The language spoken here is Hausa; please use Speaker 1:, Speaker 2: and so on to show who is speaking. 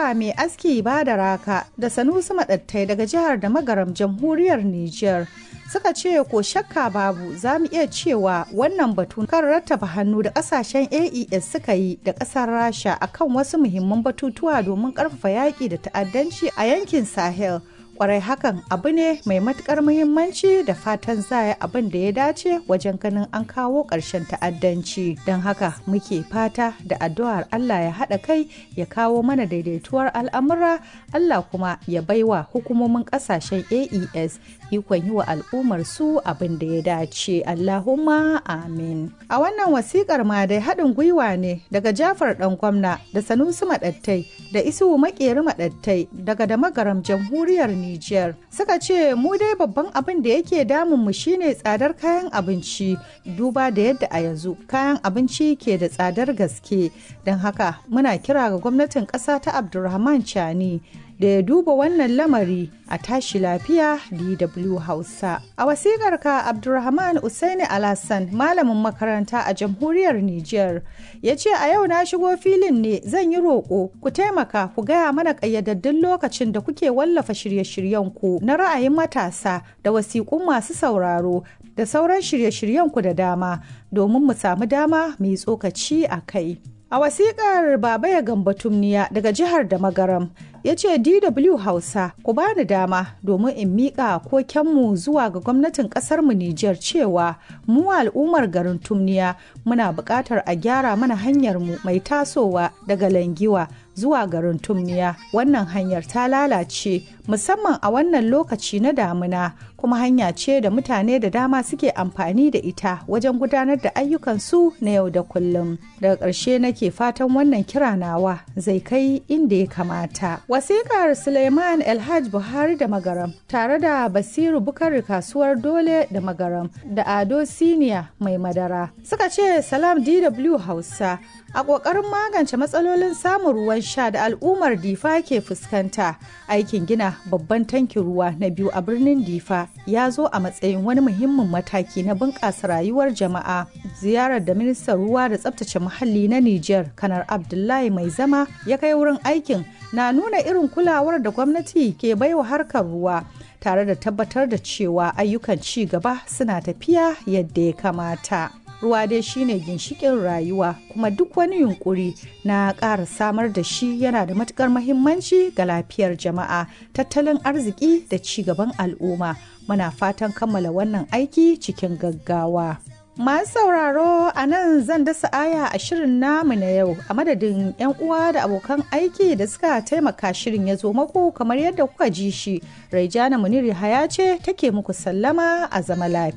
Speaker 1: Yakuba mai aski ba da raka da Sanusi Maɗattai daga jihar da magaram jamhuriyar Nijar. Suka ce ko shakka babu za mu iya cewa wannan batu kan rattaba hannu da kasashen AES suka yi da ƙasar Rasha akan wasu muhimman batutuwa domin ƙarfafa yaƙi da ta'addanci a yankin Sahel. kwarai hakan abu ne mai matukar muhimmanci da fatan za abin da ya dace wajen ganin an kawo ƙarshen ta'addanci don haka muke fata da addu'ar Allah ya haɗa kai ya kawo mana daidaituwar al'amura Allah kuma ya baiwa hukumomin ƙasashen AES ikon yi wa al'ummar su abin da ya dace Allahumma amin a wannan wasikar ma dai haɗin gwiwa ne daga Jafar ɗan gwamna da Sanusi Maɗattai da Isuhu Makeri Maɗattai daga da magaram jamhuriyar Nijar suka ce mu dai babban abin da yake damun mu shine tsadar kayan abinci duba da yadda a yanzu kayan abinci ke da tsadar gaske don haka muna kira ga gwamnatin ƙasa ta Abdulrahman Chani da ya duba wannan lamari a tashi lafiya DW Hausa. A wasikar ka Abdulrahman Usaini Alassan malamin makaranta a jamhuriyar Nijar ya ce a yau na shigo filin ne zan yi roƙo ku taimaka ku gaya mana ƙayyadaddun lokacin da kuke wallafa shirye-shiryen ku na ra'ayin matasa da wasiƙun masu sauraro da sauran shirye-shiryen ku da dama domin mu samu dama mai tsokaci a kai. A wasiƙar Baba ya gamba tumniya daga jihar da magaram ya ce DW Hausa ku bani dama domin in miƙa kokenmu zuwa ga gwamnatin ƙasarmu Nijar cewa mu al'ummar garin tumniya muna buƙatar a gyara mana hanyarmu mai tasowa daga Langiwa zuwa garin tumniya wannan hanyar ta lalace musamman a wannan lokaci na damuna kuma hanya ce da mutane da dama suke amfani da ita wajen gudanar da ayyukansu na yau da kullum daga ƙarshe nake fatan wannan kira nawa zai kai inda ya kamata wasiƙar suleiman elhaj buhari da magaram tare da basiru bukari kasuwar dole da magaram da ado siniya mai madara suka ce salam dw hausa a ƙoƙarin magance matsalolin samun ruwan sha da al'ummar difa ke fuskanta aikin gina babban tankin ruwa na biyu a birnin difa ya zo a matsayin wani muhimmin mataki na bunƙasa rayuwar jama'a ziyarar da ministan ruwa da tsabtace muhalli na niger kanar abdullahi mai zama ya kai wurin aikin na nuna irin kulawar da gwamnati ke baiwa harkar ruwa tare da tabbatar da cewa ayyukan ci gaba suna tafiya yadda ya kamata. ruwa dai shine ginshikin rayuwa kuma duk wani yunkuri na ƙara samar da shi yana da matukar mahimmanci ga lafiyar jama'a tattalin arziki da ci gaban al'umma muna fatan kammala wannan aiki cikin gaggawa Masu sauraro a nan zan dasa aya a shirin namu na yau a madadin 'yan uwa da abokan aiki da suka taimaka shirin ya zo maku kamar yadda kuka ji shi. Raijana Muniri Haya ce take muku sallama a zama lafiya.